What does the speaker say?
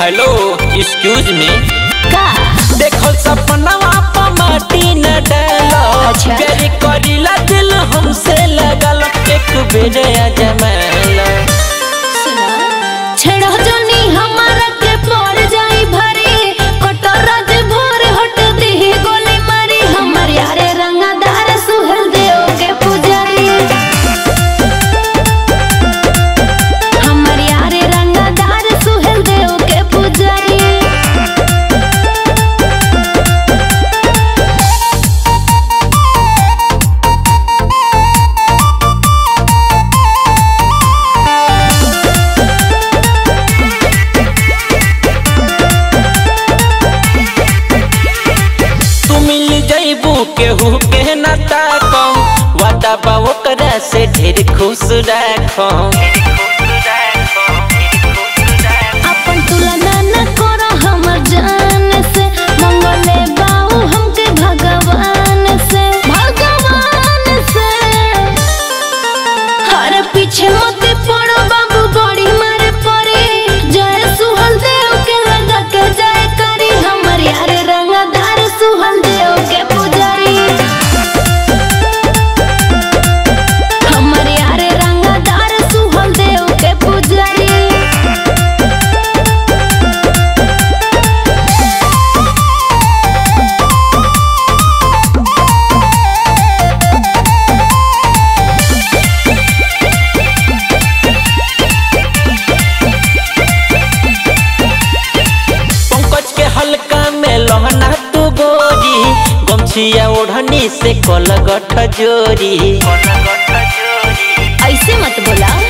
Hello excuse me का देखो सपनवा पर माटी न डालो अच्छा। प्यारी करीला दिल हमसे लगल एक बेर जमाला सुना छेड़ो जनी हमारा के पड़ जाई भरे कटोरा जे भोर हट दी गोली मारी हमर यारे रंगदार सुहेल देव के पुजारी हमर यारे रंगदार सुहेल देव के पुजारी तू मिल जइबू केहू के ना ताकम वादा बा ओकरा से ढेर खुश राखम अपन तुलना न करो हमर जान से मंगले बाऊ हमके भगवान से भगवान से हर पीछे मत पड़ो बाबू बड़ी मारे पड़े जय सुहल देव के लगा के जय करी हमर यार रंगदार सुहल देव के पुजारी हमर यार रंगदार सुहल देव के पुजारी पंकज के हल्का में लहना तू गोरी गमछिया ओढ़नी से कलगठ जोरी ऐसे मत बोला